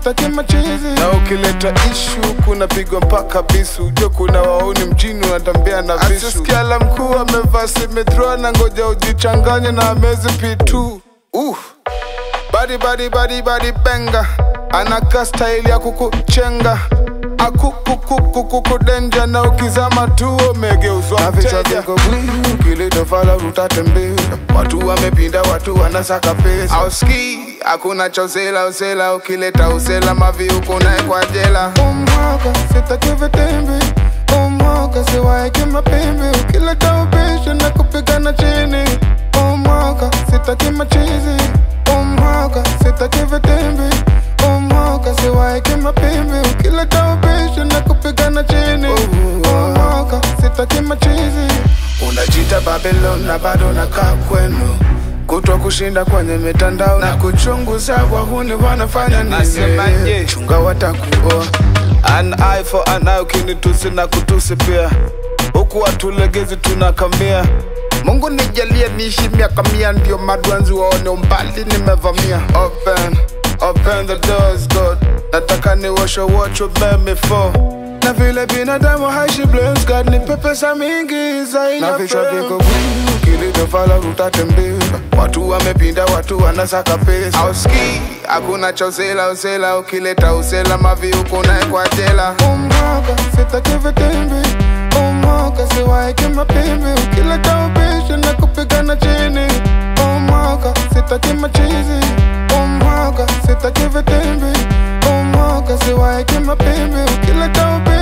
sitaki machizi na ukileta ishu kuna pigwa mpaka bisu ujue kuna wauni mjini unatembea na visu asisikia la mkuu amevaa simethroa na ngoja ujichanganye na amezi pitu uh. badi badi badi badi benga anaka staili ya kukuchenga akukukukukudenja na ukizama tu umegeuzwa Na vichwa mteja viko bwii, kilitofala utatembea watu wamepinda watu wanasaka pesa auski hakuna cha usela usela ukileta usela mavi huko naye kwa jela umwaka sitaki vitimbi umwaka siwaeke mapimbi ukileta ubishi na kupigana chini umwaka sitaki machizi umwaka sitaki vitimbi umwaka siwaeke mapimbi ukileta ubishi na kupigana chini umwaka sitaki machizi unajita babylon na bado nakaa kwenu kutwa kushinda kwenye mitandao na kuchunguza wahuni wanafanya Nasemaje? nini chunga watakuoa an eye for an eye ukinitusi na kutusi pia huku watulegezi tunakamia mungu nijalie niishi miaka mia ndio madwanzi waone umbali nimevamia open open the doors god nataka niwashe watch before na vile binadamu haishi blames god nipe pesa mingi zaidi na ya vichwa fame. viko bwii, kilitofala utatembea watu wamepinda watu wanasaka pesa auski hakuna cha usela usela ukileta usela mavi huko naye kwa jela umwaka sitaki vitimbi umwaka siwaeke mapimbi ukileta ubishi na kupigana chini umwaka sitaki machizi umwaka sitaki vitimbi umwaka siwaeke mapimbi ukileta ubishi